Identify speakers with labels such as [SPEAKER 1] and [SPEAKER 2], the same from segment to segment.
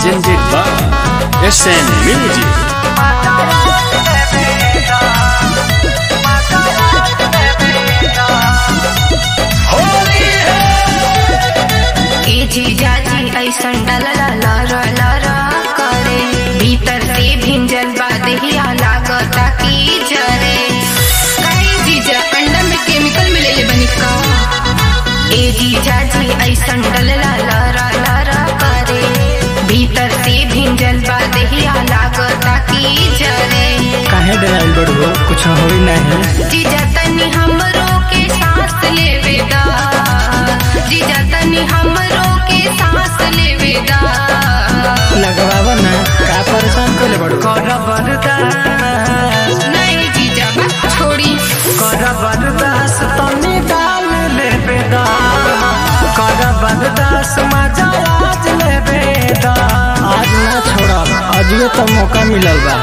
[SPEAKER 1] presented by SN Music.
[SPEAKER 2] ए जीजा जी ऐसन डलला लरा लरा करे भीतर से भिंजल बादहिया लागता की जरे काहे जीजा अंडा में केमिकल मिलेले बनी का ए जीजा जी ऐसन डलला लरा लरा करे भीतर से भिंजल बादहिया लागता की जरे
[SPEAKER 3] काहे डराइल बड़ो कुछ होई नहीं
[SPEAKER 2] जीजा तनी हमरो के सांस लेवे दा जीजा तनी हमरो के सांस लेवे दा
[SPEAKER 3] लगवावा ना का परेशान कोले बड़ो
[SPEAKER 4] कर बरदास
[SPEAKER 2] नहीं जीजा बस छोड़ी
[SPEAKER 4] कर बरदास तनी डाल ले बेदा कर बरदास मजा आज ले बेदा
[SPEAKER 3] आज ना छोड़ब अजियो तो मौका मिलल बा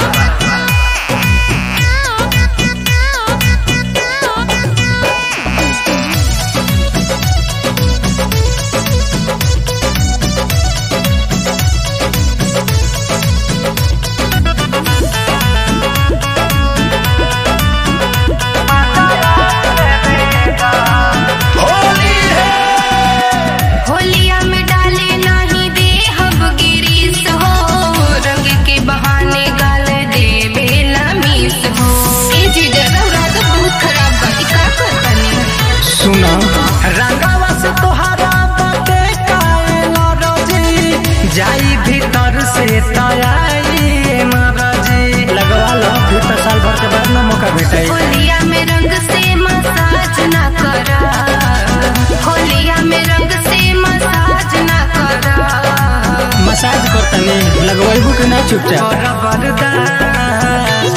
[SPEAKER 2] होलिया में डाले नहीं दे हब गिरीस हो रंग के बहाने गाल दे बेला मीस हो ए जीजा रौरा तो बहुत खराब बा ई का करतनी
[SPEAKER 3] सुना
[SPEAKER 4] रंगवा से तोहरा बाटे काएला रजी जाई भीतर से तयाई मरजी
[SPEAKER 3] लगवा लो फिर तो साल भर के बाद ना मौका भेटाई
[SPEAKER 2] होलिया में रंग से मसाज ना करा होलिया में रंग से मसाज ना करा
[SPEAKER 3] मसाज करतनी लगवाइबू कि ना चुपचाप
[SPEAKER 4] कर बरदास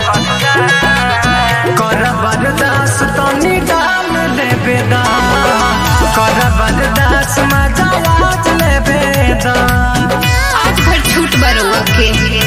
[SPEAKER 4] कर बरदास तनी डाल ले बेदा कर बरदास मजा आज ले बेदा
[SPEAKER 2] आज भर छूट बरुआ के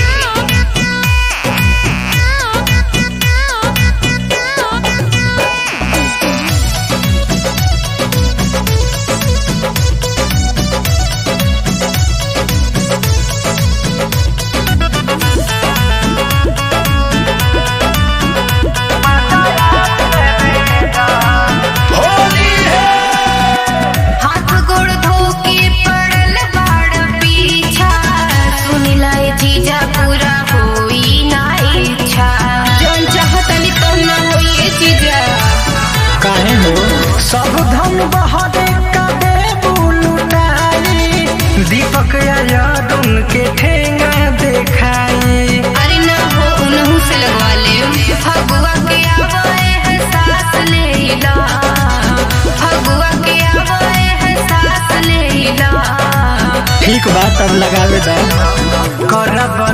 [SPEAKER 2] हाथ गोड़ धो के पड़ल बाड़ पीछा सुनिला ए जीजा पूरा होई ना इच्छा जौन चाहतनी तो ना होई ए जीजा
[SPEAKER 3] काहे हो
[SPEAKER 4] सब धन बहरे कदे बुलुटाई दीपक यादुन के ठेंगा देखाई
[SPEAKER 2] अरे ना हो उनहु से लगवा ले फगुआ के आवाए है सास लेला फगुआ के आवाए है सास लेला
[SPEAKER 3] ठीक बा तब लगावे दा
[SPEAKER 4] कर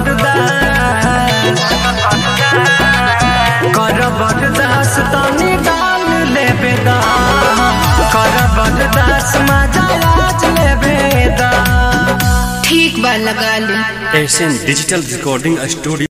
[SPEAKER 4] बरदास कर बरदास तनी डाल ले बेदा कर बरदास मजा आज ले बेदा
[SPEAKER 2] ठीक बा लगा ले
[SPEAKER 1] SN Digital Recording Studio.